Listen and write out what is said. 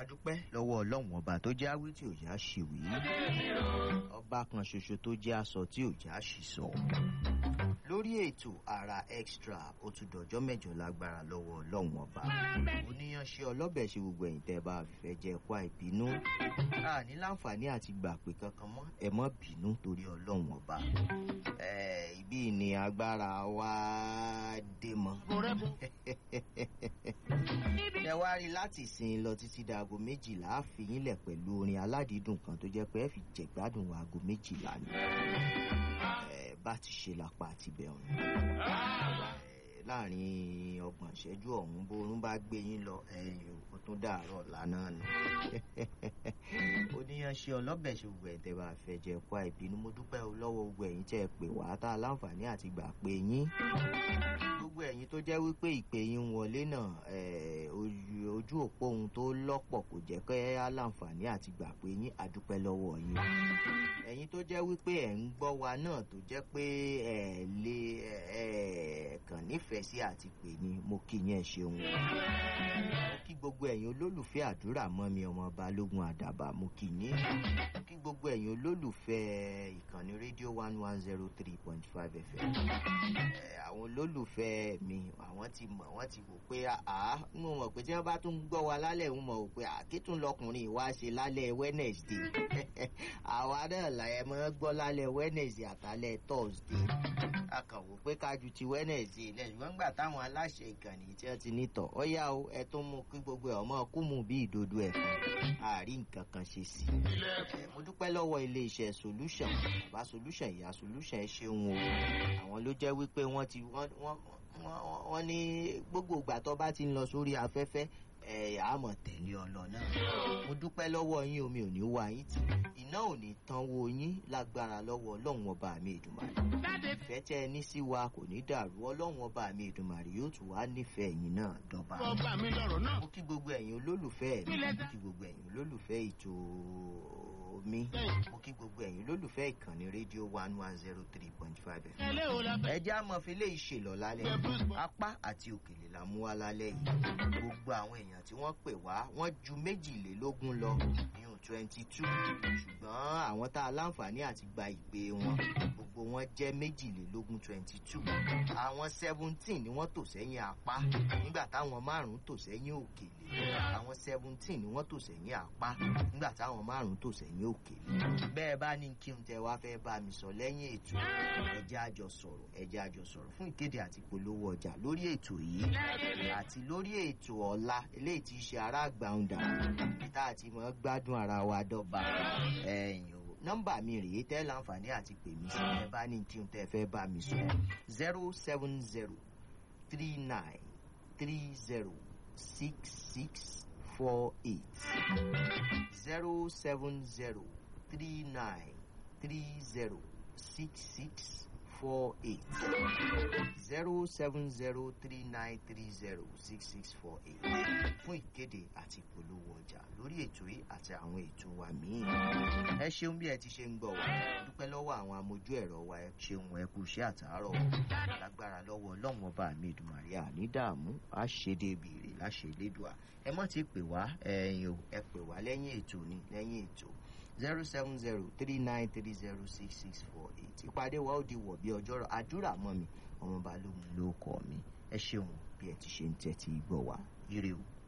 adúpẹ́ lọ́wọ́ ọlọ́run ọba tó jẹ́ awí tí ò já ṣèwé ọba kan ṣoṣo tó jẹ́ aṣọ tí ò já ṣìṣọ lórí ètò ara extra ó tún dọjọ́ mẹ́jọ lágbára lọ́wọ́ ọlọ́run ọba oníyanṣẹ́ ọlọ́bẹ̀ ṣe gbogbo ẹ̀yìn tẹ́ bá fẹ́ jẹ́ ẹ̀kọ́ àìbínú a ní láǹfààní àti gbà pé kankan mọ́ ẹ mọ́ bínú torí ọlọ́run ọba ibi ni agbára wa dé mọ́ ẹ wá rí láti sin lọ títí dago méjìlá àfihàn lẹ̀ pẹ̀lú orin aládìídùn kan tó jẹ́ pé ẹ fi jẹ̀gbádùn aago méjìlá ni bá ti ṣe lápá àti bẹ̀rùn láàrin ọgbọ̀n ìṣẹ́jú ọ̀hún bórún bá gbé yín lọ ẹ̀yìn ó tún dàárọ̀ lánàá ni oníyanṣẹ́ ọlọ́bẹ̀ ṣe gbogbo ẹ̀tẹ̀ bá fẹ́ jẹ́ ẹ̀kọ́ àìbínú mo dúpẹ́ lọ́wọ́ gbogbo ẹ̀yin tẹ́ ẹ pè wá tá a láǹfààní àti gbà pé yín gbogbo ẹ̀yin tó jẹ́ wípé ìpè yín wọlé náà ojú òpó ohun tó lọ́pọ̀ kò jẹ́ kẹ́ á láǹfààní àti gbà pé yín àdúpẹ́ lọ́wọ́ yín ẹ̀yin tó jẹ́ wípé ẹ̀ ń gbọ́ wa náà tó jẹ́ pé ẹ̀ lè ẹ̀ kàn nífẹ̀ẹ́ sí àti pè ní mo kí yín ẹ ṣeun mo kí gbogbo ẹ̀yin olólùfẹ́ àdúrà mọ́ mi ọmọ balógun àdàbà mo kí yín mo kí gbogbo ẹ̀yin olólùfẹ́ ìkànnì rédíò one one zero three point five fm àwọn olólùfẹ́ mi àwọn ti mọ̀ wọ́n ti wò pé àá ń mọ̀ pé tí wọ́n bá tún gbọ́ wa lálẹ́ ń mọ̀ pé àkítún lọkùnrin ìwá ṣe lálẹ́ wednesday àwa náà làyẹ̀ mọ́ gbọ́ lálẹ́ wednesday àtàlẹ́ thursday a kàn wò pé kájú ti wednesday ilẹ̀ ṣùgbọ́n gbà táwọn aláṣẹ ìkànnì tí wọ́n ti nítọ̀ ó yá o ẹ tó mú kí gbogbo ẹ̀ ọmọ kú mú bí ìdodo ẹ̀ fún àárí nǹkan kan ṣe sí i. mo dúpẹ́ lọ́wọ́ iléeṣẹ́ solution bàbá solution ìyá solution ẹ ṣeun o àwọn ló jẹ́ wípé wọ́n ti wọ́n ní gbogbo ìgbà tó bá ti ń lọ sórí afẹ́fẹ́ ẹ àmọ̀ tẹ̀lé ọlọ náà mo dúpẹ́ lọ́wọ́ yín omi ò ní wá yín tì iná ò ní tán wo yín lágbára lọ́wọ́ ọlọ́run ọba mi ìdùmarè ìfẹ́ tẹ́ ẹ ní sí wa kò ní dàrú ọlọ́run ọba mi ìdùmarè yóò tún wá nífẹ̀ẹ́ yín náà dọ́ba mo kí gbogbo ẹ̀yin olólùfẹ́ mi mo kí gbogbo ẹ̀yin olólùfẹ́ ètò mi mo kí gbogbo ẹ̀yin olólùfẹ́ ìkànnì rédíò one one zero three point five fm ẹ jẹ́ àmọ́ fi lè ṣèlọ lálẹ́ apá àti òkèlè la mú wá lálẹ́ yìí gbogbo àwọn èèyàn tí wọ́n pè wá wọ́n ju méjìlélógún lọ ìyún twenty two ṣùgbọ́n àwọn tá a láǹfààní àti gba ìpè wọn gbogbo wọn jẹ́ méjìlélógún twenty two àwọn seventeen ni wọ́n tò sẹ́yìn apá nígbà táwọn márùn-ún tò sẹ́yìn òkèlè àwọn seventeen ni wọ́n tò sẹ́yìn apá nígbà táwọn márùn-ún tò sẹ́yìn òkèlè bẹ́ẹ̀ bá ní kí n tẹ wá fẹ́ bá mi sọ lẹ́yìn ètò ẹjẹ́ àjọ sọ̀rọ̀ ẹjẹ́ àjọ sọ̀rọ̀ fún ìkéde àti polówó ọjà lórí ètò yìí àti lórí ètò ọ̀la eléyìí ti ṣe ará gbàǹdà tá a ti mọ̀ gbádùn ara wa dọ́ba ẹ̀yìn o nọ́mbà mi rèé tẹ́ láǹfààní àti pè mí sí ẹ bá ní kí n tẹ́ fẹ́ bá mi sọ zero seven zero three nine three zero six six four eight zero seven zero three nine three zero six six four eight zero seven zero three nine three zero six six four eight fún ìkéde àti ìpolówó ọjà lórí ètò yìí àti àwọn ètò wa míì ẹ ṣeun bí ẹ ti ṣe ń gbọ wá dúpẹ́ lọ́wọ́ àwọn amójú ẹ̀rọ wa ẹ ṣeun ẹ kú iṣẹ́ àtàárọ̀ lágbára lọ́wọ́ ọlọ́run ọba mi ìdùmàrí àní dààmú àṣedébìrì láṣẹlédùá ẹ mọ̀ ti pè wá ẹ̀yìn o ẹ pè wá lẹ́yìn ètò ni lẹ́yìn ètò zero seven zero three nine three zero six six four eight ìpàdé wa ó di wọ̀ bí ọjọ́rọ̀ àdúrà mọ́ mi ọmọ balógun ló kọ́ mi ẹ ṣeun bí ẹ ti ṣe ń tẹ́tí gbọ́ wá ire o.